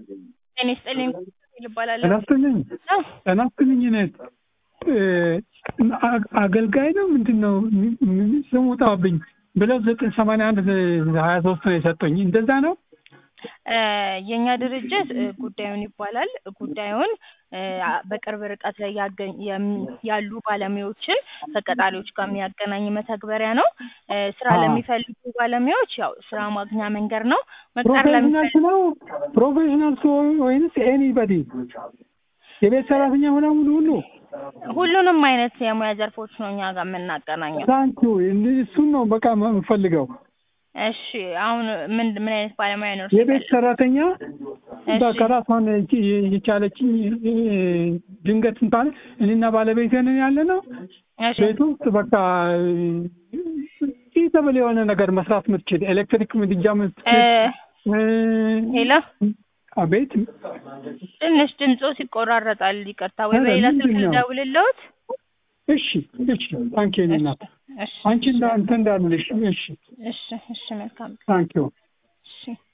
ጤና ይስጥልኝ ይባላል። ጤና ይስጥልኝ ጤና ይስጥልኝ እኔት አገልጋይ ነው ምንድን ነው ስሙ ጠፋብኝ ብለው ዘጠኝ ሰማንያ አንድ ሀያ ሶስት ነው የሰጡኝ እንደዛ ነው የእኛ ድርጅት ጉዳዩን ይባላል። ጉዳዩን በቅርብ ርቀት ላይ ያገኝ- የም- ያሉ ባለሙያዎችን ከቀጣሪዎች ጋር የሚያገናኝ መተግበሪያ ነው። ስራ አዎ። ለሚፈልጉ ባለሙያዎች ያው ስራ ማግኛ መንገድ ነው። መቅጠር ፕሮፌሽናል ለሚፈልጉ ነው ፕሮፌሽናል ወይንስ ኤኒበዲ የቤት ሰራተኛ ሆና ሙሉ ሁሉ ሁሉንም አይነት የሙያ ዘርፎች ነው እኛ ጋር የምናገናኘው። ታንኪ እሱን ነው በቃ የምፈልገው እሺ አሁን ምን ምን አይነት ባለሙያ ነው? የቤት ሰራተኛ እሺ። በቃ ራሷን የቻለችኝ ድንገት እንኳን እኔና ባለቤቴ ነን ያለ ነው እሺ ቤት ውስጥ በቃ ኢተብል የሆነ ነገር መስራት ምትችል ኤሌክትሪክ ምድጃ እ ምትችል ሄሎ አቤት ትንሽ ድምፆ ይቆራረጣል። ይቅርታ ወይ ኧረ በሌላ ስልክ ምንድን ነው? ልደውልልዎት? እሺ እሺ ታንኪ እናት እሺ አንቺ እንዳ እንትን እንዳልልሽ እሺ እሺ እሺ መልካም ታንኪዩ እሺ